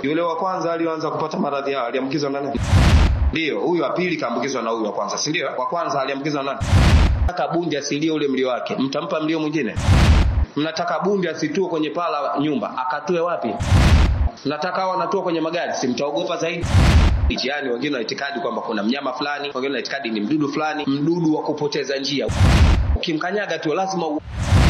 Yule wa kwanza aliyoanza kupata maradhi hayo aliambukizwa na nani? Ndio, huyu wa pili kaambukizwa na huyu wa kwanza, si ndio? Wa kwanza aliambukizwa na nani? Nataka bundi asilie ule mlio wake, mtampa mlio mwingine? Mnataka bundi asitue kwenye paa la nyumba, akatue wapi? Mnataka hao wanatua kwenye magari, si mtaogopa zaidi? Yaani wengine wana itikadi kwamba kuna mnyama fulani, wengine wana itikadi ni mdudu fulani, mdudu wa kupoteza njia. Ukimkanyaga tu lazima u...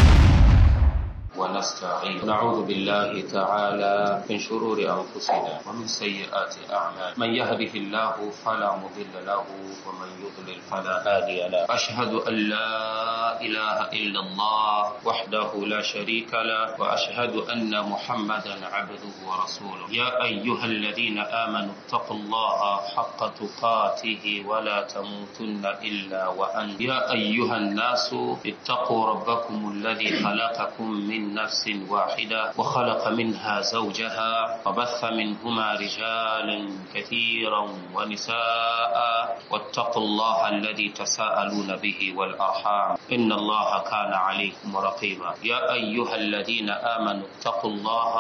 ونستعين نعوذ بالله تعالى من شرور أنفسنا ومن سيئات أعمال من يهده الله فلا مضل له ومن يضلل فلا هادي له أشهد أن لا إله إلا الله وحده لا شريك له وأشهد أن محمدا عبده ورسوله يا أيها الذين آمنوا اتقوا الله حق تقاته ولا تموتن إلا وأنتم يا أيها الناس اتقوا ربكم الذي خلقكم من نفس واحدة وخلق منها زوجها وبث منهما رجالا كثيرا ونساء واتقوا الله الذي تساءلون به والأرحام إن الله كان عليكم رقيبا يا أيها الذين آمنوا اتقوا الله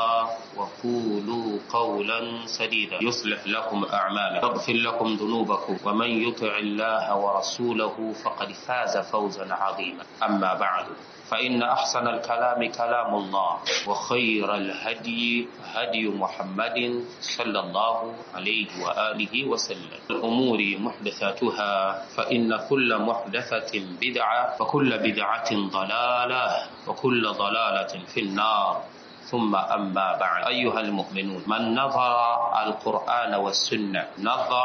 وقولوا قولا سديدا يصلح لكم أعمالكم يغفر لكم ذنوبكم ومن يطع الله ورسوله فقد فاز فوزا عظيما أما بعد فإن أحسن الكلام كلام الله وخير الهدي هدي محمد صلى الله عليه وآله وسلم الأمور محدثاتها فإن كل محدثة بدعة وكل بدعة ضلالة وكل ضلالة في النار ثم أما بعد أيها المؤمنون من نظر القرآن والسنة نظر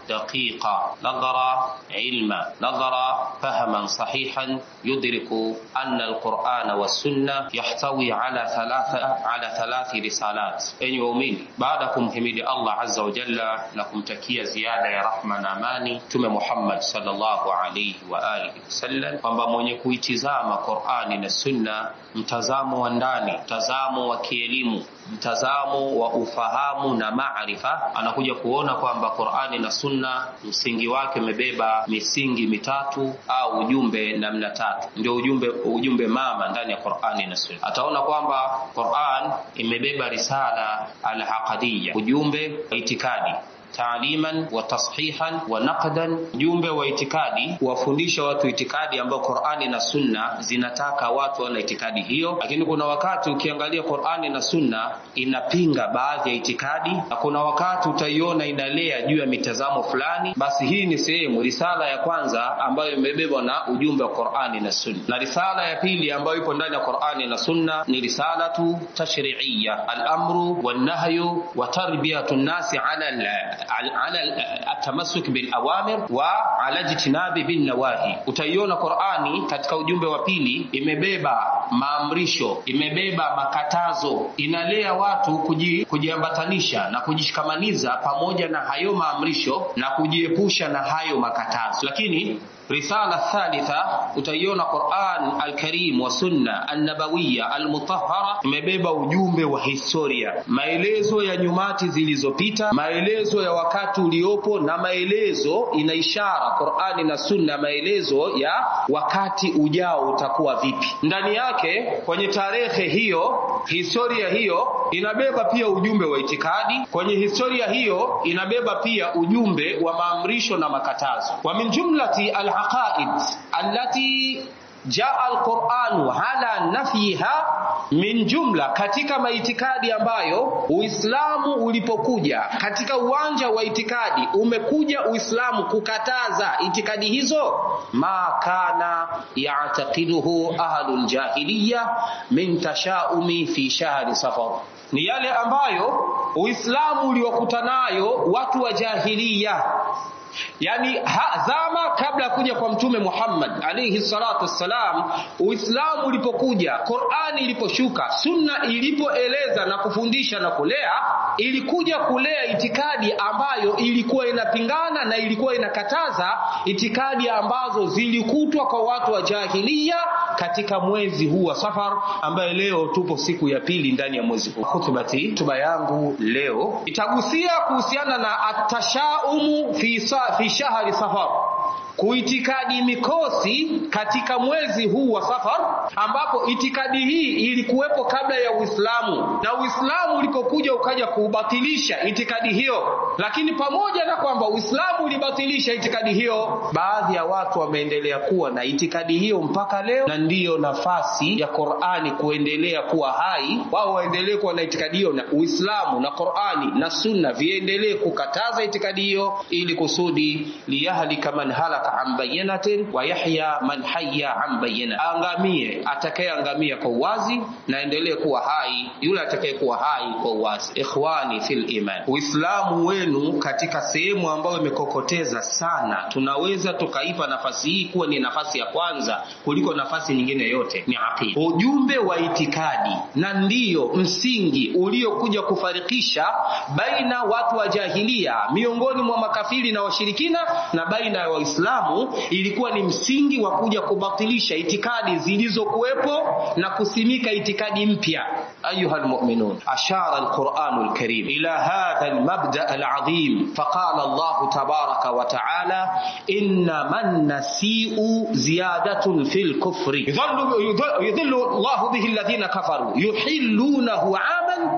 دقيقا نظر علما نظر فهما صحيحا يدرك أن القرآن والسنة يحتوي على ثلاثة على ثلاث رسالات أن يؤمن بعدكم حميد الله عز وجل لكم تكية زيادة يا رحمة أماني تم محمد صلى الله عليه وآله وسلم kwamba mwenye kuitizama Qur'ani na Sunna mtazamo wa ndani mtazamo wa kielimu mtazamo wa ufahamu na maarifa anakuja kuona kwamba Qur'ani na Sunna msingi wake umebeba misingi mitatu au ujumbe namna tatu ndio ujumbe ujumbe mama ndani ya Qur'ani na Sunna ataona kwamba Qur'an imebeba risala al-aqadiyya ujumbe wa itikadi taaliman wa tashihan wa naqdan, ujumbe wa itikadi, kuwafundisha watu itikadi ambayo Qur'ani na Sunna zinataka watu wana itikadi hiyo. Lakini kuna wakati ukiangalia Qur'ani na Sunna inapinga baadhi ya itikadi, na kuna wakati utaiona inalea juu ya mitazamo fulani. Basi hii ni sehemu risala ya kwanza ambayo imebebwa na ujumbe wa Qur'ani na Sunna, na risala ya pili ambayo ipo ndani ya Qur'ani na Sunna ni risalatu tashri'iyya, al-amru wan-nahyu wa tarbiyatu an-nasi ala ala atamasuk bil awamir wa ala jitinabi bin nawahi. Utaiona Qur'ani katika ujumbe wa pili imebeba maamrisho, imebeba makatazo, inalea watu kuji, kujiambatanisha na kujishikamaniza pamoja na hayo maamrisho na kujiepusha na hayo makatazo. Lakini risala thalitha utaiona Qur'an al-Karim wa sunna an-nabawiyya al-mutahhara imebeba ujumbe wa historia, maelezo ya nyumati zilizopita, maelezo ya wakati uliopo na maelezo ina ishara Qur'ani na sunna, maelezo ya wakati ujao utakuwa vipi. Ndani yake kwenye tarehe hiyo, historia hiyo inabeba pia ujumbe wa itikadi. Kwenye historia hiyo inabeba pia ujumbe wa maamrisho na makatazo. wa min jumlati al-aqaid allati jaa alquranu ala nafyiha min jumla, katika maitikadi ambayo Uislamu ulipokuja katika uwanja wa itikadi umekuja Uislamu kukataza itikadi hizo, ma kana yataqiduhu ahlul jahiliya min tashaumi fi shahri safar, ni yale ambayo Uislamu uliokuta nayo watu wa jahiliya yani ha, zama kabla ya kuja kwa mtume Muhammad alayhi salatu wassalam, Uislamu ulipokuja, Qur'ani iliposhuka, sunna ilipoeleza na kufundisha na kulea, ilikuja kulea itikadi ambayo ilikuwa inapingana na ilikuwa inakataza itikadi ambazo zilikutwa kwa watu wa jahiliya katika mwezi huu wa Safar, ambaye leo tupo siku ya pili ndani ya mwezi huu. Khutbati, hotuba yangu leo itagusia kuhusiana na atashaumu fi, sa, fi shahri Safar, kuitikadi mikosi katika mwezi huu wa Safar, ambapo itikadi hii ilikuwepo kabla ya Uislamu na Uislamu ulikokuja ukaja kuubatilisha itikadi hiyo. Lakini pamoja na kwamba Uislamu ulibatilisha itikadi hiyo, baadhi ya watu wameendelea kuwa na itikadi hiyo mpaka leo, na ndiyo nafasi ya Qur'ani kuendelea kuwa hai. Wao waendelee kuwa na itikadi hiyo, na Uislamu na Qur'ani na Sunna viendelee kukataza itikadi hiyo, ili kusudi liyahlika man halaka an bayyinatin wa yahya man hayya an bayyina, angamie atakayeangamia kwa uwazi na endelee kuwa hai yule atakayekuwa hai kwa uwazi. Ikhwani fil iman, Uislamu wenu katika sehemu ambayo imekokoteza sana, tunaweza tukaipa nafasi hii kuwa ni nafasi ya kwanza kuliko nafasi nyingine yote, ni aqida, ujumbe wa itikadi, na ndiyo msingi uliokuja kufarikisha baina watu wa jahilia miongoni mwa makafiri na washirikina na baina ya Waislamu, ilikuwa ni msingi wa kuja kubatilisha itikadi zilizokuwepo na kusimika itikadi mpya. أيها المؤمنون أشار القرآن الكريم إلى هذا المبدأ العظيم فقال الله تبارك وتعالى إنما النسيء زيادة في الكفر يضل, يضل الله به الذين كفروا يحلونه عاما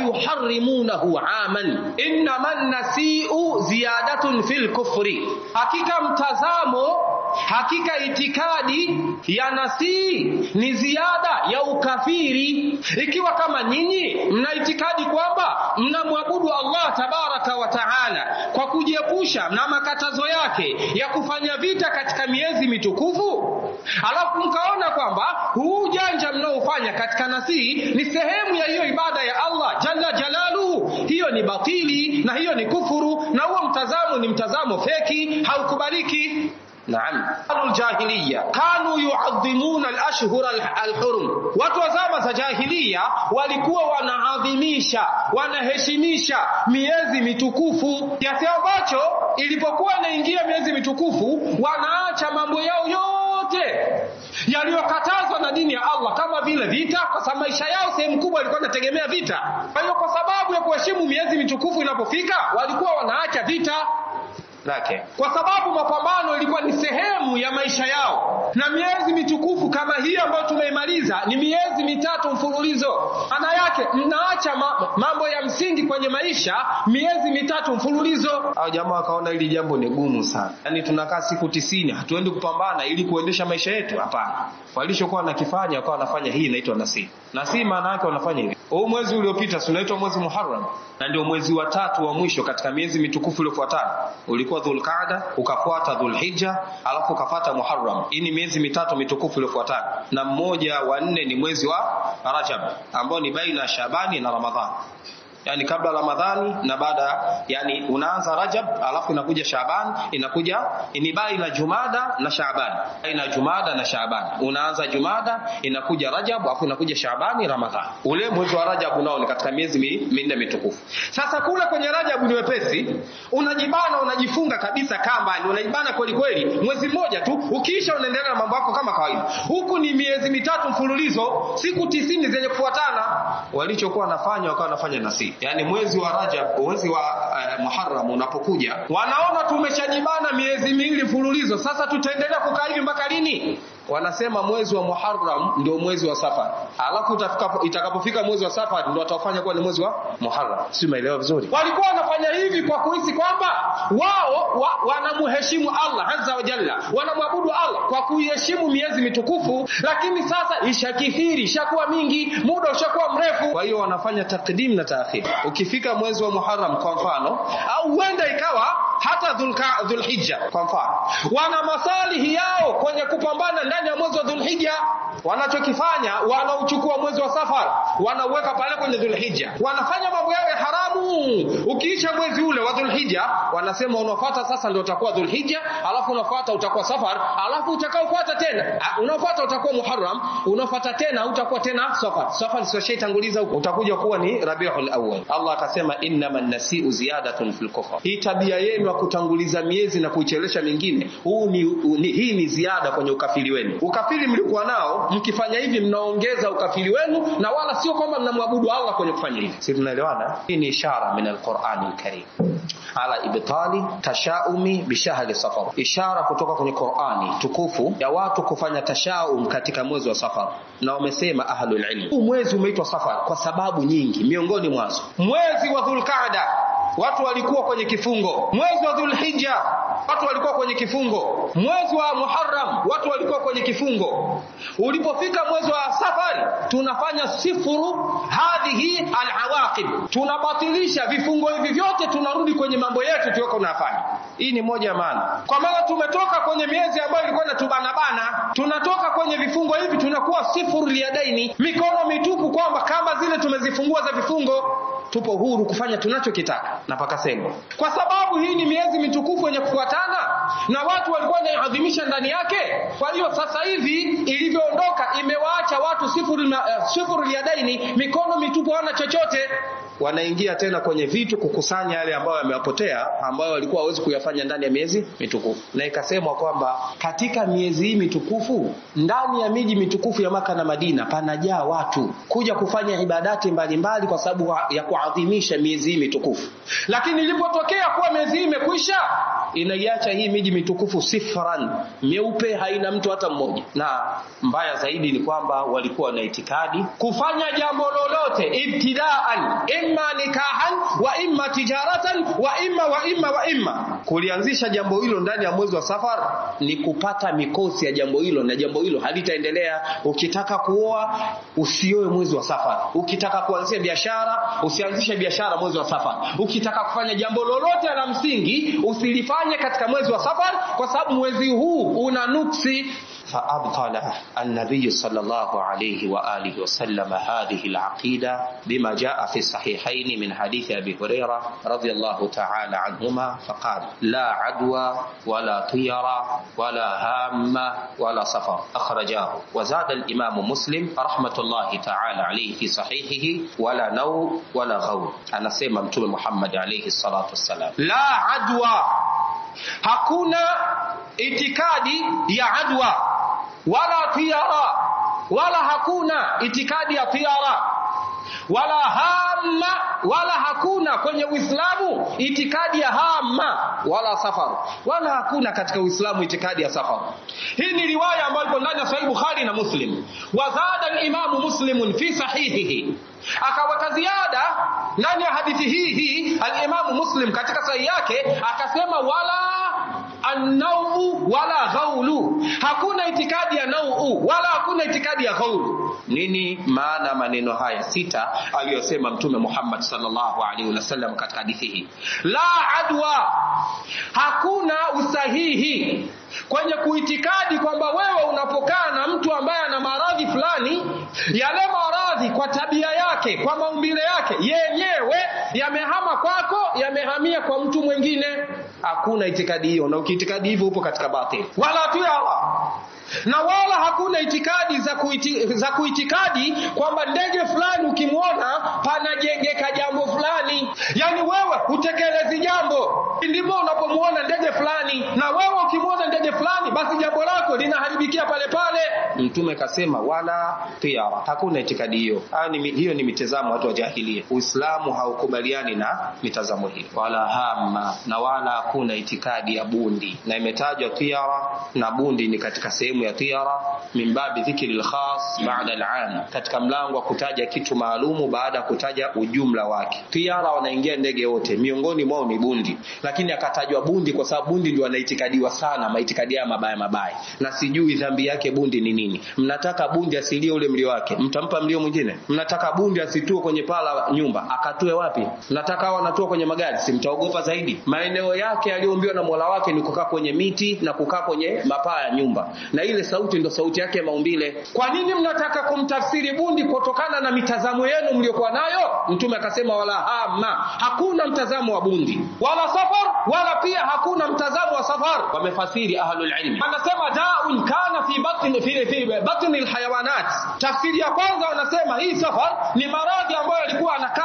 ويحرمونه عاما إنما النسيء زيادة في الكفر حقيقة mtazamo hakika itikadi ya nasii ni ziada ya ukafiri ikiwa kama nyinyi mna itikadi kwamba mnamwabudu Allah tabaraka wa taala kwa kujiepusha na makatazo yake ya kufanya vita katika miezi mitukufu alafu mkaona kwamba huu ujanja mnaofanya katika nasii ni sehemu ya hiyo ibada ya Allah jalla jalaluhu hiyo ni batili na hiyo ni kufuru na huo mtazamo ni mtazamo feki haukubaliki Naam. Ahlul jahiliya kanu yuadhimuna al-ashhur al-hurum. Watu wa zama za jahiliya walikuwa wanaadhimisha, wanaheshimisha miezi mitukufu kiasi ambacho ilipokuwa inaingia miezi mitukufu wanaacha mambo yao yote yaliyokatazwa na dini ya Allah kama vile vita, kwa sababu maisha yao sehemu kubwa ilikuwa inategemea vita. Kwa hiyo kwa sababu ya kuheshimu miezi mitukufu inapofika, walikuwa wanaacha vita lake kwa sababu mapambano ilikuwa ni sehemu ya maisha yao na miezi mitukufu kama hii ambayo tumeimaliza ni miezi mitatu mfululizo maana yake mnaacha ma mambo ya msingi kwenye maisha miezi mitatu mfululizo au jamaa wakaona hili jambo ni gumu sana yaani tunakaa siku tisini hatuendi kupambana ili kuendesha maisha yetu hapana walishokuwa wanakifanya wakawa wanafanya hii inaitwa nasii nasii maana yake wanafanya hivi huu mwezi uliopita si unaitwa mwezi muharram na ndio mwezi wa tatu wa mwisho katika miezi mitukufu iliyofuatana ulikuwa dhulqaada ukafuata dhulhijja alafu ukafuata muharram hii ni miezi mitatu mitukufu iliyofuatana na mmoja wa nne ni mwezi wa rajab ambao ni baina ya shabani na ramadhani yani kabla ramadhani na baada yani unaanza rajab alafu inakuja shaban inakuja ni baina jumada na shaban baina jumada na shaban unaanza jumada inakuja rajab alafu inakuja shabani ramadhani ule mwezi wa rajab unao ni katika miezi minne mitukufu sasa kule kwenye rajab ni wepesi unajibana unajifunga kabisa kamba unajibana kweli kweli mwezi mmoja tu ukiisha unaendelea na mambo yako kama kawaida huku ni miezi mitatu mfululizo siku tisini zenye kufuatana walichokuwa wanafanya wakawa wanafanya nasi yani mwezi wa Rajab, mwezi wa uh, Muharram unapokuja, wanaona tumeshajibana miezi miwili mfululizo, sasa tutaendelea kukaa hivi mpaka lini? Wanasema mwezi wa Muharram ndio mwezi wa Safar, alafu itakapofika mwezi wa Safar ndio watafanya kuwa ni mwezi wa Muharram. Si umeelewa vizuri? Walikuwa wanafanya hivi kwa kuhisi kwamba wao wa, wanamheshimu Allah azza wa jalla, wanamwabudu Allah kwa kuiheshimu miezi mitukufu, lakini sasa ishakithiri, ishakuwa mingi, muda ushakuwa mrefu, kwa hiyo wanafanya takdim na taakhir. Ukifika mwezi wa Muharram kwa mfano, au huenda ikawa hata Dhulhijja kwa mfano, wana masalihi yao kwenye kupambana ndani ya mwezi wa Dhulhijja. Wanachokifanya, wanauchukua mwezi wa Safar, wanauweka pale kwenye Dhulhijja, wanafanya mambo yao ya haramu. Ukiisha mwezi ule wa Dhulhijja, wanasema unafuata sasa ndio utakuwa Dhulhijja, alafu unafuata utakuwa Safar, alafu utakaofuata tena unafuata utakuwa Muharram, unafuata tena utakuwa tena Safar. Safar sio shaitanguliza huko, utakuja kuwa ni Rabiul Awwal. Allah akasema innaman nasiu ziyadatun fil kufr, hii tabia yenu ya kutanguliza miezi na kuichelesha mingine, huu ni, ni hii ni ziada kwenye ukafiri wenu. Ukafiri mlikuwa nao, mkifanya hivi mnaongeza ukafiri wenu, na wala sio kwamba mnamwabudu Allah kwenye kufanya hivi. Si tunaelewana? Hii ni ishara min alqurani alkarim ala ibtal ibtali tashaumi bishahri safar, ishara kutoka kwenye Qur'ani tukufu ya watu kufanya tashaum katika mwezi wa Safar, na wamesema ahlul ilm, huu mwezi umeitwa Safar kwa sababu nyingi, miongoni mwazo mwezi wa Dhulqaada watu walikuwa kwenye kifungo, mwezi wa Dhulhijja watu walikuwa kwenye kifungo, mwezi wa Muharram watu walikuwa kwenye kifungo. Ulipofika mwezi wa Safari, tunafanya sifuru hadhihi alawaqib, tunabatilisha vifungo hivi vyote, tunarudi kwenye mambo yetu tuliokuwa tunafanya. Hii ni moja ya maana, kwa maana tumetoka kwenye miezi ambayo ilikuwa inatubanabana, tunatoka kwenye vifungo hivi, tunakuwa sifuru liadaini, mikono mitupu, kwamba kama zile tumezifungua za vifungo tupo huru kufanya tunachokitaka na pakasemwa, kwa sababu hii ni miezi mitukufu yenye kufuatana na watu walikuwa wanaadhimisha ndani yake. Kwa hiyo sasa hivi ilivyoondoka, imewaacha watu sifuru, uh, sifuru liadaini, mikono mitupu, hawana chochote wanaingia tena kwenye vitu kukusanya yale ambayo yamewapotea ambayo walikuwa hawezi kuyafanya ndani ya miezi mitukufu, na ikasemwa kwamba katika miezi hii mitukufu ndani ya miji mitukufu ya Maka na Madina panajaa watu kuja kufanya ibadati mbalimbali mbali kwa sababu ya kuadhimisha miezi hii mitukufu. Lakini ilipotokea kuwa miezi hii imekwisha, inaiacha hii miji mitukufu sifran, meupe, haina mtu hata mmoja. Na mbaya zaidi ni kwamba walikuwa na itikadi kufanya jambo lolote ibtidaan imma nikahan wa imma tijaratan wa imma wa imma wa imma. Kulianzisha jambo hilo ndani ya mwezi wa Safar ni kupata mikosi ya jambo hilo, na jambo hilo halitaendelea. Ukitaka kuoa usioe mwezi wa Safar, ukitaka kuanzisha biashara usianzishe biashara mwezi wa Safar, ukitaka kufanya jambo lolote la msingi usilifanye katika mwezi wa Safar, kwa sababu mwezi huu una nuksi. فأبطل النبي صلى الله عليه وآله وسلم هذه العقيدة بما جاء في الصحيحين من حديث أبي هريرة رضي الله تعالى عنهما فقال لا عدوى ولا طيرة ولا هامة ولا سفر أخرجاه وزاد الإمام مسلم رحمة الله تعالى عليه في صحيحه ولا نوم ولا غول أنا سيما متوم محمد عليه الصلاة والسلام لا عدوى hakuna itikadi ya adwa wala tiara wala hakuna itikadi ya tiara wala hamma wala hakuna kwenye Uislamu itikadi ya hamma wala safar wala hakuna katika Uislamu itikadi ya safar. Hii ni riwaya ambayo ipo ndani ya Sahih Bukhari na Muslim. Wazada al-Imam Muslim fi sahihihi, akaweka ziada ndani ya hadithi hii hii al-Imam Muslim katika sahihi yake akasema wala annau wala ghaulu, hakuna itikadi ya nau wala hakuna itikadi ya ghaulu. Nini maana maneno haya sita aliyosema Mtume Muhammad sallallahu alaihi wasallam katika hadithi hii? La adwa, hakuna usahihi kwenye kuitikadi kwamba wewe unapokaa na mtu ambaye ana maradhi fulani, yale maradhi kwa tabia yake, kwa maumbile yake yenyewe yamehama kwako, yamehamia kwa mtu mwingine. Hakuna itikadi hiyo, na ukiitikadi hivyo upo katika batili, wala tu Allah na wala hakuna itikadi za, kuiti, za kuitikadi kwamba ndege fulani ukimwona panajengeka jambo fulani. Yani wewe hutekelezi jambo, ndipo unapomwona ndege fulani, na wewe ukimwona ndege fulani, basi jambo lako linaharibikia pale pale. Mtume kasema wala tiara, hakuna itikadi hiyo. Ni, hiyo ni mitazamo watu wa jahilia. Uislamu haukubaliani na mitazamo hiyo, wala hama, na wala hakuna itikadi ya bundi, na imetajwa tiara na bundi ni katika sehemu ya tiara min babi dhikri lkhas bada alam, katika mlango wa kutaja kitu maalumu baada ya kutaja ujumla wake. Tiara wanaingia ndege wote, miongoni mwao ni bundi, lakini akatajwa bundi kwa sababu bundi ndio anaitikadiwa sana, maitikadi ya mabaya mabaya, na sijui dhambi yake bundi ni nini. Mnataka bundi asilie ule mlio wake, mtampa mlio mwingine? Mnataka bundi asitue kwenye paa la nyumba, akatue wapi? Mnataka hao wanatua kwenye magari, si mtaogopa zaidi? Maeneo yake aliyoumbiwa na Mola wake ni kukaa kwenye miti na kukaa kwenye mapaa ya nyumba, na ile sauti ndo sauti yake ya maumbile. Kwa nini mnataka kumtafsiri bundi kutokana na mitazamo yenu mliokuwa nayo? Mtume akasema wala hama, hakuna mtazamo wa bundi wala safar, wala pia hakuna mtazamo wa safar. Wamefasiri ahlul ilmi, wanasema daun kana fi batni fi, fi batni alhayawanat. Tafsiri ya kwanza wanasema hii safar ni maradhi ambayo yalikuwa anakaa katika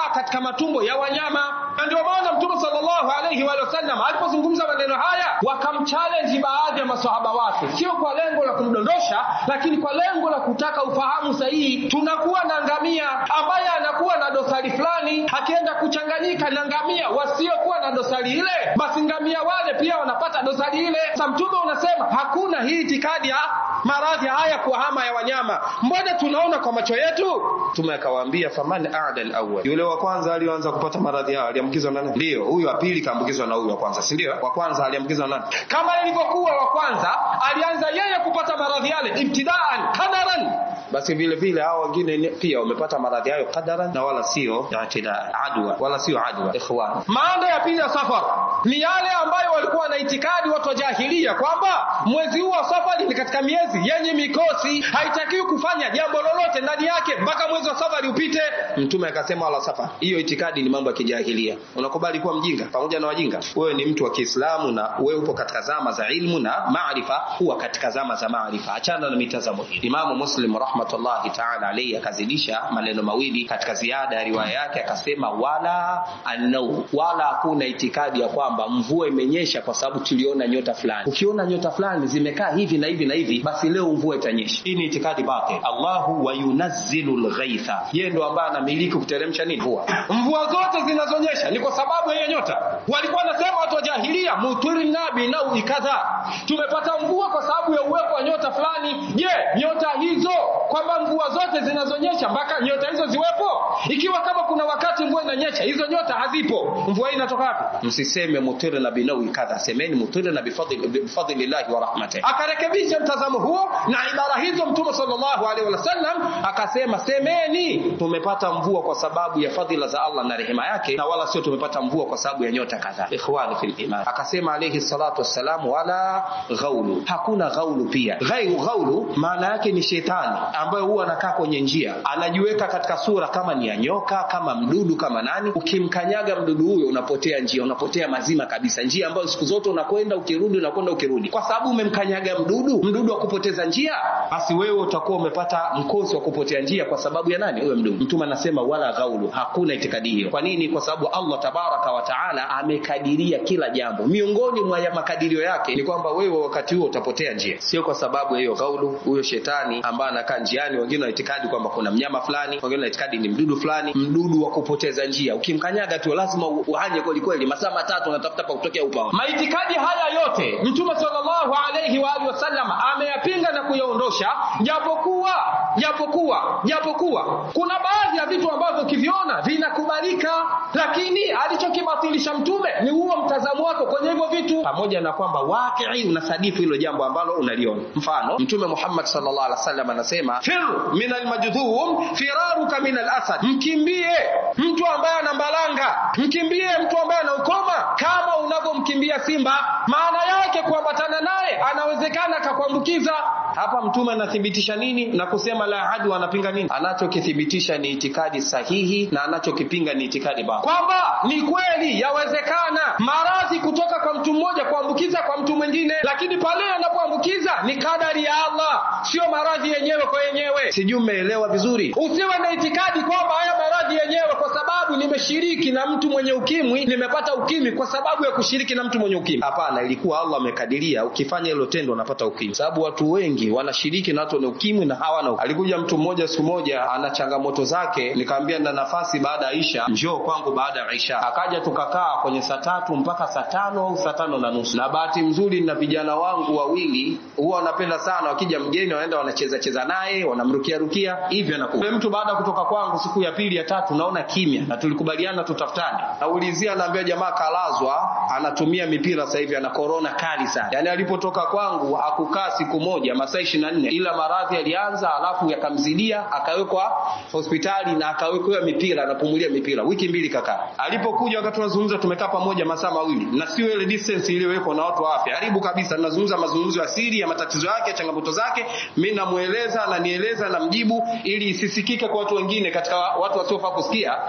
matumbo ya wanyama na ndio maana mtume sallallahu alaihi wa sallam alipozungumza maneno haya wakamchallenge baadhi ya masahaba wake sio kwa lengo la kumdondosha lakini kwa lengo la kutaka ufahamu sahihi tunakuwa na ngamia ambaye anakuwa na dosari fulani akienda kuchanganyika na ngamia wasiokuwa na dosari ile basi ngamia wale pia wanapata dosari ile sa mtume unasema hakuna hii itikadi ya maradhi haya kuhama ya wanyama mbona tunaona kwa macho yetu mtume akawaambia faman ada alawwal yule wa kwanza aliyoanza kupata maradhi hayo aliambukizwa na nani ndio huyu wa pili kaambukizwa na huyu wa kwanza si ndio wa kwanza aliambukizwa na nani kama ilivyokuwa wa kwanza alianza yeye kupata maradhi yale ibtidaan kadaran basi vile vile hao wengine pia wamepata maradhi hayo kadaran na wala sio i'tida adwa wala sio adwa ikhwan maana ya pili ya safar ni yale ambayo walikuwa na itikadi watu wa jahilia kwamba mwezi huu wa safari ni katika miezi yenye mikosi haitakiwi kufanya jambo lolote ndani yake mpaka mwezi wa safari upite mtume akasema wala safari hiyo itikadi ni mambo ya kijahilia unakubali kuwa mjinga pamoja na wajinga wewe ni mtu wa Kiislamu na wewe upo katika zama za ilmu na maarifa huwa katika zama za maarifa achana na mitazamo hiyo Imamu Muslim rahmatullahi ta'ala alayhi akazidisha maneno mawili katika ziada ya riwaya yake akasema wala annau wala hakuna itikadi ya kwamba mvua imenyesha kwa sababu tuliona nyota fulani ukiona nyota fulani zimekaa hivi na hivi na hivi basi leo mvua itanyesha hii ni itikadi batil Allahu wa yunazzilu alghaitha yeye ndo ambaye anamiliki kuteremsha nini mvua mvua zote zinazonyesha ni kwa sababu ya hiyo nyota walikuwa wanasema watu wa jahilia mutirna binau kadha tumepata mvua kwa sababu ya uwepo wa nyota fulani je nyota hizo kwamba mvua zote zinazonyesha mpaka nyota hizo ziwepo ikiwa kama kuna wakati mvua inanyesha hizo nyota hazipo mvua hii inatoka wapi msiseme mutirna binau kadha semeni mutirna bifadlillahi wa rahmatihi akarekebisha mtazamo huo na ibara hizo mtume sallallahu alaihi wasallam akasema semeni tumepata mvua kwa sababu ya fadhila za Allah na rehema yake na wala sio tumepata mvua kwa sababu ya nyota kadhaa ikhwani fil iman akasema alayhi salatu wassalam wala ghaulu hakuna ghaulu pia ghairu ghaulu maana yake ni shetani ambaye huwa anakaa kwenye njia anajiweka katika sura kama ni ya nyoka kama mdudu kama nani ukimkanyaga mdudu huyo unapotea njia unapotea mazima kabisa njia ambayo siku zote unakwenda ukirudi unakwenda ukirudi kwa sababu umemkanyaga mdudu mdudu wa kupoteza njia basi wewe utakuwa umepata mkosi wa kupotea njia kwa sababu ya nani huyo mdudu mtume anasema wala ghaulu hakuna itikadi hiyo kwa nini kwa sababu Allah tabaraka wa taala amekadiria kila jambo miongoni mwa makadirio yake ni kwamba wewe wakati huo utapotea njia sio kwa sababu ya hiyo ghaulu huyo shetani ambaye anakaa njiani wengine wana itikadi kwamba kuna mnyama fulani wengine wana itikadi ni mdudu fulani mdudu wa kupoteza njia ukimkanyaga tu lazima uhanye kweli kweli masaa matatu unatafuta pa kutokea upao maitikadi haya yote mtume sallallahu alayhi wa alihi wasallam ameyapinga na kuyaondosha japokuwa japokuwa japokuwa kuna baadhi ya vitu ambavyo ukiviona vinakubalika lakini alichokibatilisha mtume ni huo mtazamo wako kwenye hivyo vitu pamoja na kwamba wakii unasadifu hilo jambo ambalo unaliona mfano mtume Muhammad sallallahu alaihi wasallam anasema fir min almajdhum firaruka min alasad mkimbie mtu ambaye ana mbalanga mkimbie mtu ambaye ana ukoma kama unavyomkimbia simba maana yake kuambatana naye anawezekana akakuambukiza hapa mtume anathibitisha nini na kusema la hadu anapinga nini anachokithibitisha ni itikadi sahihi na anachokipinga ni itikadi baya kwamba ni kweli yawezekana maradhi kutoka kwa mtu mmoja kuambukiza kwa mtu mwingine lakini pale anapoambukiza ni kadari ya Allah sio maradhi yenyewe kwa yenyewe sijui umeelewa vizuri usiwe na itikadi kwamba haya maradhi yenyewe kwa sababu nimeshiriki na mtu mwenye ukimwi nimepata ukimwi kwa sababu ya kushiriki na mtu mwenye ukimwi hapana ilikuwa Allah amekadiria ukifanya hilo tendo unapata ukimwi sababu watu wengi wanashiriki na watu wenye ukimwi na hawana ukimwi. alikuja mtu mmoja siku moja ana changamoto zake nikamwambia na nafasi baada ya Isha njoo kwangu baada ya Isha akaja tukakaa kwenye saa tatu mpaka saa tano au saa tano na nusu na bahati nzuri na vijana wangu wawili huwa wanapenda sana wakija mgeni wanaenda wanacheza cheza naye wanamrukia rukia hivyo anakuwa mtu baada ya kutoka kwangu siku ya pili ya tatu naona kimya na tulikubaliana tutafutane naulizia naambia jamaa kalazwa anatumia mipira sasa hivi ana korona kali sana yani alipotoka kwangu hakukaa siku moja masaa 24 ila maradhi yalianza alafu yakamzidia akawekwa hospitali na akawekwa mipira anapumulia mipira wiki mbili kakaa alipokuja wakati tunazungumza tumekaa pamoja masaa mawili na sio ile distance iliyowekwa na watu wa afya karibu kabisa tunazungumza mazungumzo ya siri ya matatizo yake changamoto zake mimi namueleza na nieleza na mjibu ili isisikike kwa watu wengine katika watu wasiofaa kusikia na watoto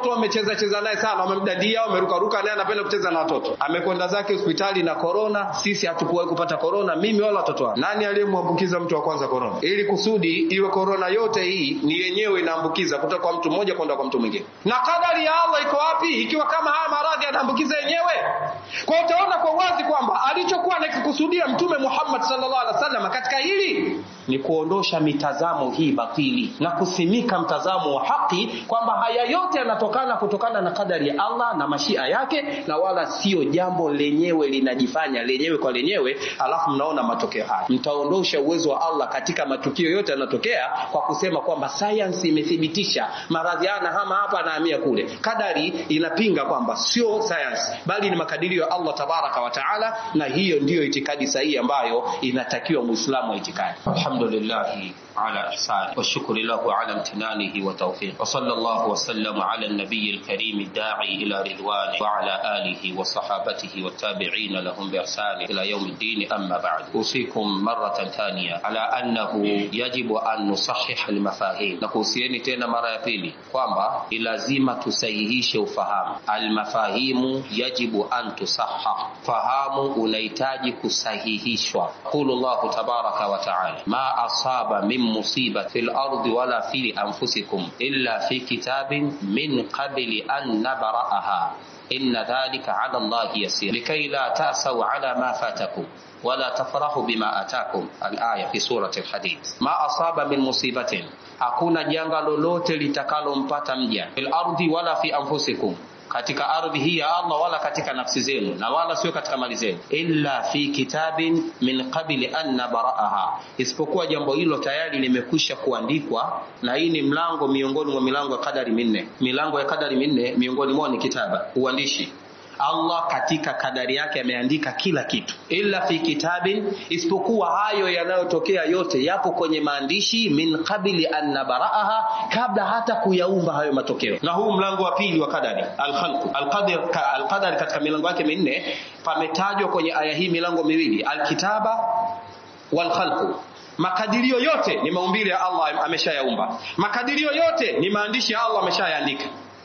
watoto wamecheza cheza naye sana, wamemdadia, wamerukaruka naye, anapenda kucheza na watoto. Amekwenda zake hospitali na korona. Sisi hatukuwahi kupata korona, mimi wala watoto wangu. Nani aliyemwambukiza mtu wa kwanza korona? Ili kusudi iwe korona yote hii ni yenyewe inaambukiza kutoka kwa mtu mmoja kwenda kwa mtu mwingine. Na kadari ya Allah iko wapi ikiwa kama haya maradhi yanaambukiza yenyewe? Kwa utaona kwa wazi kwamba alichokuwa anakikusudia Mtume Muhammad sallallahu alaihi wasallam katika hili ni kuondosha mitazamo hii batili na kusimika mtazamo wa haki kwamba haya yote yanatokana kutokana na kadari ya Allah na mashia yake, na wala sio jambo lenyewe linajifanya lenyewe kwa lenyewe, alafu mnaona matokeo haya. Mtaondosha uwezo wa Allah katika matukio yote yanatokea kwa kusema kwamba science imethibitisha maradhi haya hama hapa na hamia kule. Kadari inapinga kwamba sio science, bali ni makadirio ya Allah tabaraka wa taala, na hiyo ndiyo itikadi sahihi ambayo inatakiwa muislamu wa itikadi. alhamdulillahi على إحسانه والشكر له على امتنانه وتوفيقه وصلى الله وسلم على النبي الكريم الداعي إلى رضوانه وعلى آله وصحابته والتابعين لهم بإحسان إلى يوم الدين أما بعد أوصيكم مرة ثانية على أنه يجب أن نصحح المفاهيم نكوسيني تena mara ya pili kwamba ni lazima tusahihishe ufahamu almafahimu yajibu an tusahah fahamu unahitaji kusahihishwa qulu llahu tabaraka wa taala ma asaba min مصيبة في الأرض ولا في أنفسكم إلا في كتاب من قبل أن نبرأها إن ذلك على الله يسير لكي لا تأسوا على ما فاتكم ولا تفرحوا بما أتاكم الآية في سورة الحديد ما أصاب من مصيبة hakuna janga lolote litakalompata mja fil ardi wala fi anfusikum katika ardhi hii ya Allah wala katika nafsi zenu na wala sio katika mali zenu, illa fi kitabin min qabli an nabraaha, isipokuwa jambo hilo tayari limekwisha kuandikwa. Na hii ni mlango miongoni mwa milango ya kadari minne. Milango ya kadari minne miongoni mwao ni kitaba, uandishi. Allah katika kadari yake ameandika kila kitu, illa fi kitabin, isipokuwa hayo yanayotokea yote yapo kwenye maandishi, min qabli an nabraaha, kabla hata kuyaumba hayo matokeo. Na huu mlango wa pili wa kadari, alkhalqu alqadar, alqadar katika milango yake minne pametajwa kwenye aya hii milango miwili, alkitaba walkhalqu Makadirio yote ni maumbile ya Allah ameshayaumba. Makadirio yote ni maandishi ya Allah ameshayaandika.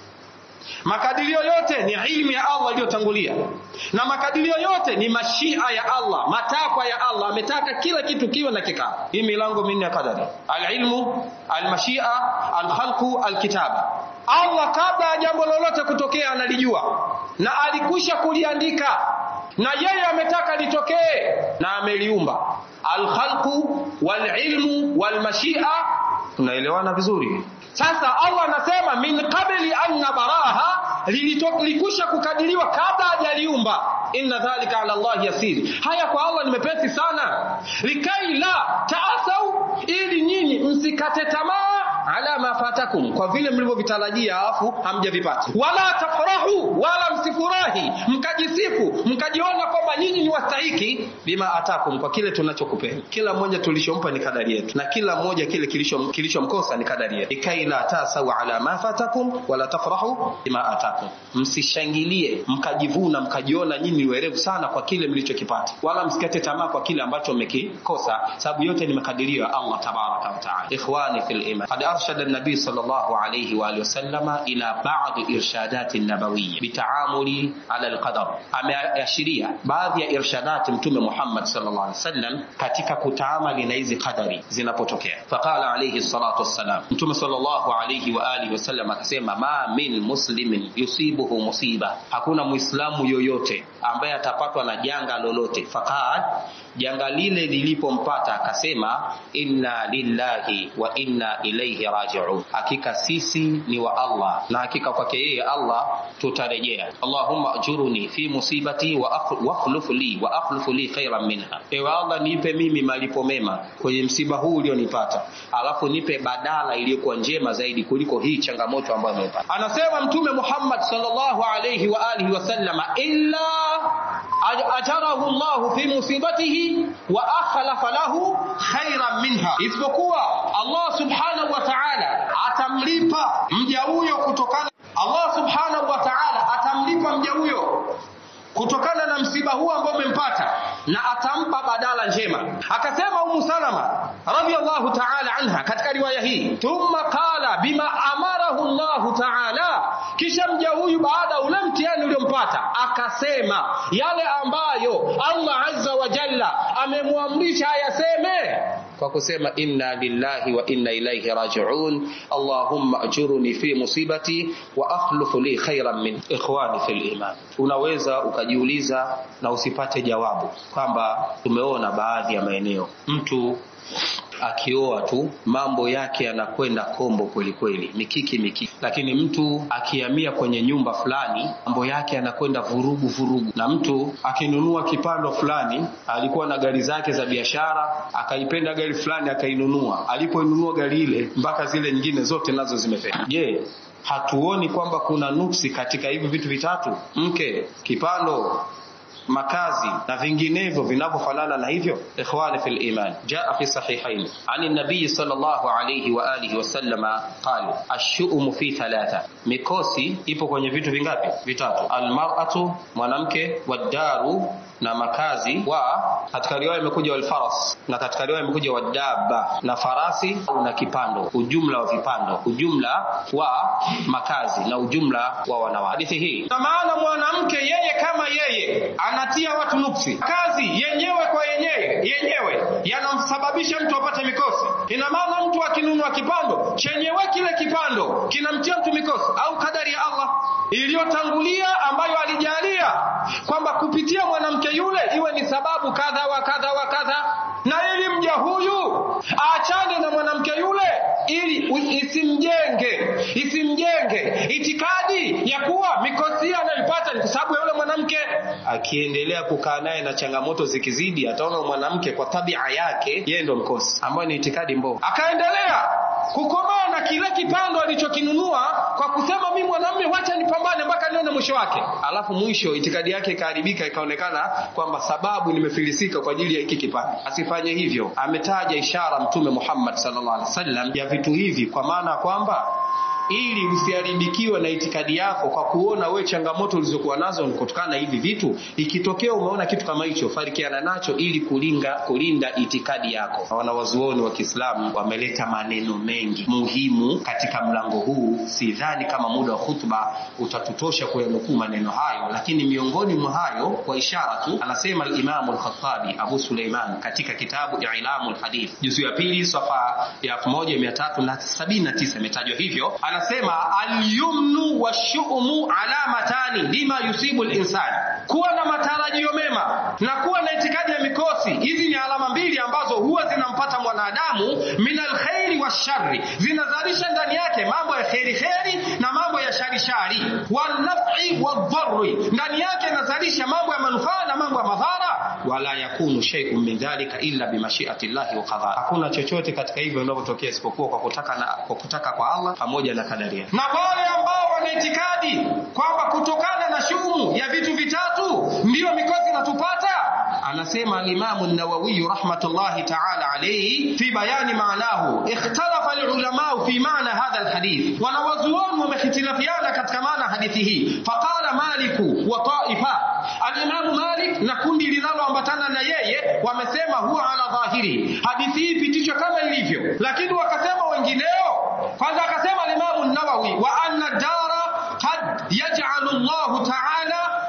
Makadirio yote ni ilmu ya Allah iliyotangulia, na makadirio yote ni mashia ya Allah, matakwa ya Allah. Ametaka kila kitu kiwe na kikao. Hii milango minne ya kadari: alilmu, almashia, alkhalqu, alkitaba. Allah kabla ya jambo lolote kutokea analijua na alikwisha kuliandika, na yeye ametaka litokee na ameliumba. Alkhalqu walilmu walmashia, tunaelewana vizuri? Sasa Allah anasema min qabli an nabaraha, lilikwisha kukadiriwa kabla hajaliumba. Inna dhalika ala Allah yasiri, haya kwa Allah ni mepesi sana. Likai la taasau, ili nyinyi msikate tamaa ala ma fatakum, kwa vile mlivyovitarajia alafu hamjavipata. Wala tafrahu, wala msifurahi mkajisifu mkajiona kwamba nyinyi ni wastahiki. Bima atakum, kwa kile tunachokupeni. Kila mmoja tulichompa ni kadari yetu, na kila mmoja kile kilichomkosa kilicho ni kadari yetu. Likai la tasau ala ma fatakum wala tafrahu bima atakum, msishangilie mkajivuna mkajiona nyinyi ni werevu sana kwa kile mlichokipata, wala msikate tamaa kwa kile ambacho mmekikosa, sababu yote ni makadirio ya Allah tabaraka wa taala. Ikhwani fil iman qad arshada an-nabi sallallahu alayhi wa alihi wasallam ila ba'd irshadat an-nabawiyya bitaamuli ala al-qadar, ameashiria baadhi ya irshadati Mtume Muhammad sallallahu alayhi wasallam katika kutaamali na hizi qadari zinapotokea. Faqala alayhi salatu wassalam, Mtume sallallahu alayhi wa alihi wasallam akasema, ma min muslimin yusibuhu musiba, hakuna muislamu yoyote ambaye atapatwa na janga lolote. Faqad, janga lile lilipompata akasema, inna lillahi wa inna ilayhi raji'un, hakika sisi ni wa Allah na hakika kwake yeye Allah tutarejea. Allahumma ajuruni fi musibati wa akhluf li wa akhluf li khairan minha, ewe Allah nipe mimi malipo mema kwenye msiba huu ulionipata, alafu nipe badala iliyokuwa njema zaidi kuliko hii changamoto ambayo nimepata. Anasema Mtume Muhammad sallallahu alayhi wa alihi wasallama, illa ajarahu Allahu fi musibatihi wa akhlafa lahu khairan minha, isipokuwa Allah subhanahu wa ta'ala atamlipa mja huyo kutokana Allah subhanahu wa ta'ala atamlipa mja huyo kutokana na msiba huu ambao umempata na atampa badala njema. Akasema Ummu Salama radhiyallahu ta'ala anha katika riwaya hii, thumma qala bima amara faqalahu Allahu ta'ala kisha mja huyu baada ule mtihani uliompata akasema yale ambayo Allah azza wa jalla amemwamrisha ayaseme kwa kusema inna lillahi wa inna ilaihi rajiun allahumma ajurni fi musibati wa akhluf li khairan min ikhwani fil iman unaweza ukajiuliza na usipate jawabu kwamba tumeona baadhi ya maeneo mtu akioa tu mambo yake yanakwenda kombo kweli kweli mikiki mikiki lakini mtu akihamia kwenye nyumba fulani mambo yake yanakwenda vurugu vurugu na mtu akinunua kipando fulani alikuwa na gari zake za biashara akaipenda gari fulani akainunua alipoinunua gari ile mpaka zile nyingine zote nazo zimefeka je hatuoni kwamba kuna nuksi katika hivi vitu vitatu mke kipando makazi na vinginevyo vinavyofanana na hivyo ikhwani fil iman jaa fi sahihain an nabii sallallahu alayhi wa alihi wasallama qala ash-shu'um fi thalatha mikosi ipo kwenye vitu vingapi vitatu almar'atu mwanamke wadaru na makazi wa katika riwaya imekuja walfaras na katika riwaya imekuja wadaba na farasi na kipando ujumla wa vipando ujumla wa makazi na ujumla wa wanawake hadithi hii na maana mwanamke yeye kama yeye anatia watu nuksi kazi yenyewe kwa yenyewe yenyewe yanamsababisha mtu apate mikosi ina maana mtu akinunua kipando chenyewe kile kipando kinamtia mtu mikosi au kadari ya Allah iliyotangulia ambayo alijalia kwamba kupitia mwanamke yule iwe ni sababu kadha wa kadha wa kadha na ili mja huyu aachane na mwanamke yule ili isimjenge isimjenge itikadi ya kuwa mikosi anayoipata ni kwa sababu ya yule mwanamke akiendelea kukaa naye na changamoto zikizidi ataona mwanamke kwa tabia yake yeye ndo mkosi ambayo ni itikadi mbovu akaendelea kukomaa na kile kipando alichokinunua kwa kusema mimi mwanamume wacha nipambane mpaka nione mwisho wake alafu mwisho itikadi yake ikaharibika ikaonekana kwamba sababu nimefilisika kwa ajili ya hiki kipando asifanye hivyo ametaja ishara mtume Muhammad sallallahu alaihi wasallam ya vitu hivi kwa maana kwamba ili usiharibikiwe na itikadi yako kwa kuona we changamoto ulizokuwa nazo ni kutokana na hivi vitu ikitokea umeona kitu kama hicho farikiana nacho ili kulinga kulinda itikadi yako wanawazuoni wa Kiislamu wameleta maneno mengi muhimu katika mlango huu sidhani kama muda wa khutba utatutosha kuyanukuu maneno hayo lakini miongoni mwa hayo kwa ishara tu anasema al-Imam al-Khattabi Abu Suleiman katika kitabu I'lamu al-Hadith juzu ya pili safa ya 1379 imetajwa hivyo anasema alyumnu washu'mu alamatani lima yusibu linsani kuwa na matarajio mema na kuwa na itikadi ya mikosi hizi ni alama mbili ambazo huwa zinampata mwanadamu min alkhairi washari zinazalisha ndani yake mambo ya kheri kheri na mambo ya shari shari wanafi wadharri ndani yake inazalisha mambo ya manufaa na mambo ya madhara wala yakunu shay'un min dhalika illa bimashiati llahi wa qadha hakuna chochote katika hivyo vinavyotokea isipokuwa kwa kutaka na kwa kutaka kwa Allah pamoja na kadaria na wale ambao wana itikadi kwamba kutokana na shumu ya vitu vitatu ndiyo mikosi inatupata anasema al-Imam an-Nawawi rahmatullahi ta'ala alayhi fi bayani maanahu ikhtalafa al-ulama fi maana hadha al-hadith wanawazuoni wamehitilafiana katika maana hadithi hii faqala maliku wa ta'ifa al-Imam Malik na kundi linaloambatana na yeye wamesema huwa ala dhahiri hadithi hii pitishwe kama ilivyo lakini wakasema wengineo kwanza akasema al-Imam an-Nawawi wa anna dara qad yaj'alu Allah ta'ala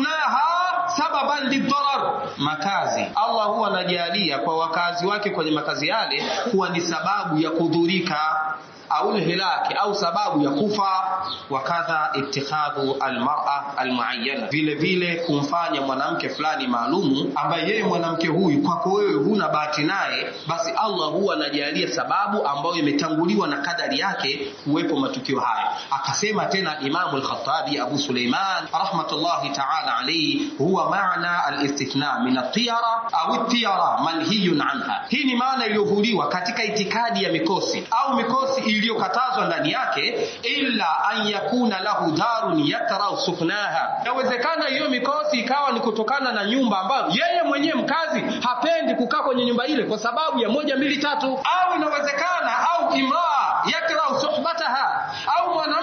suknaha sababan lidharar makazi Allah huwa anajalia kwa wakazi wake kwenye makazi yale kuwa ni sababu ya kudhurika au hilaki au sababu ya kufa wakadha itikhadhu almar'a almuayyana vile vile kumfanya mwanamke fulani maalumu ambaye yeye mwanamke huyu kwako wewe huna bahati naye basi Allah huwa anajalia sababu ambayo imetanguliwa na kadari yake kuwepo matukio haya akasema tena Imam al-Khattabi Abu Suleiman rahmatullahi ta'ala alayhi huwa maana al-istithna min at-tiyara au at-tiyara manhiyun anha hii ni maana iliyovuliwa katika itikadi ya mikosi au mikosi iliyokatazwa ndani yake illa an yakuna lahu darun yakrau suknaha inawezekana hiyo mikosi ikawa ni kutokana na nyumba ambayo yeye mwenyewe mkazi hapendi kukaa kwenye nyumba ile kwa sababu ya moja mbili tatu au inawezekana au imraa yakrau suhbataha au mwanamke ambaye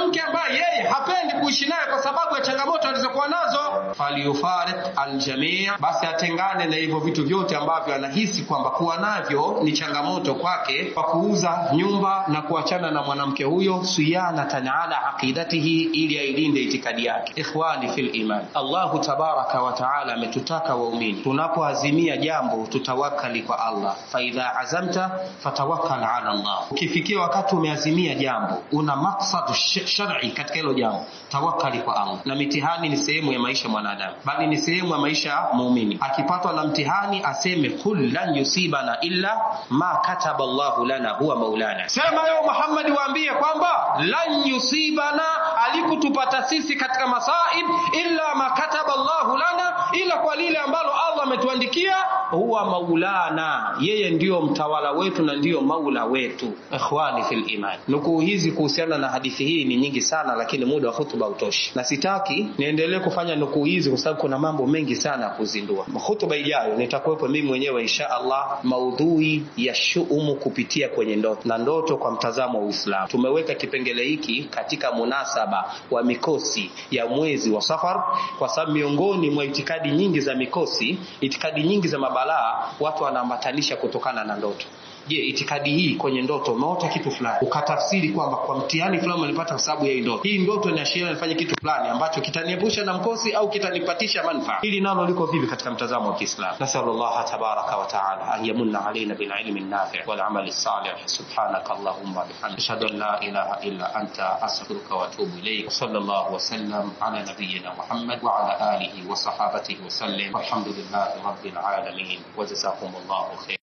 yeye hapendi kuishi naye kwa sababu ya changamoto alizokuwa nazo falyufariq aljamii basi atengane na hivyo vitu vyote ambavyo anahisi kwamba kuwa navyo ni changamoto kwake kwa kuuza nyumba na kuachana na mwanamke huyo siyanatan ala aqidatihi ili ailinde itikadi yake ikhwani fil iman allahu tabaraka wa taala ametutaka waumini tunapoazimia jambo tutawakali kwa allah faidha azamta fatawakkal ala allah ukifikia wakati umeazimia jambo una maksad shar'i katika hilo jambo tawakkali kwa allah na mitihani ni sehemu ya maisha mwanadamu bali ni sehemu ya maisha ya muumini akipatwa na mtihani aseme kul lan yusibana illa ma kataba llahu lana huwa maulana sema yo muhammadi waambie kwamba lan yusibana alikutupata sisi katika masaib illa ma kataba llahu lana ila kwa lile ambalo allah ametuandikia huwa maulana yeye ndiyo mtawala wetu na ndiyo maula wetu ikhwani fil iman nukuu hizi kuhusiana na hadithi hii ni nyingi sana lakini muda wa hutuba utoshi na sitaki niendelee kufanya nukuu hizi kwa sababu kuna mambo mengi sana ya kuzindua hutuba ijayo nitakuwepo mimi mwenyewe insha allah maudhui ya shuumu kupitia kwenye ndoto na ndoto kwa mtazamo wa uislamu tumeweka kipengele hiki katika munasaba wa mikosi ya mwezi wa safar kwa sababu miongoni mwa itikadi nyingi za mikosi itikadi nyingi za mabalaa watu wanaambatanisha kutokana na ndoto je itikadi hii kwenye ndoto umeota kitu fulani ukatafsiri kwamba kwa mtihani fulani ulipata kwa sababu ya hii ndoto hii ndoto inaashiria nifanye kitu fulani ambacho kitaniepusha na mkosi au kitanipatisha manufaa hili nalo liko vipi katika mtazamo wa kiislamu nasalu llaha tabaraka wa taala an yamunna alaina bililmi nafi walamali salih subhanaka allahumma bihamdik ashhadu an la ilaha illa anta astaghfiruka wa atubu ilayk وصلى الله وسلم على نبينا محمد وعلى اله وصحابته وسلم والحمد لله رب العالمين وجزاكم الله خير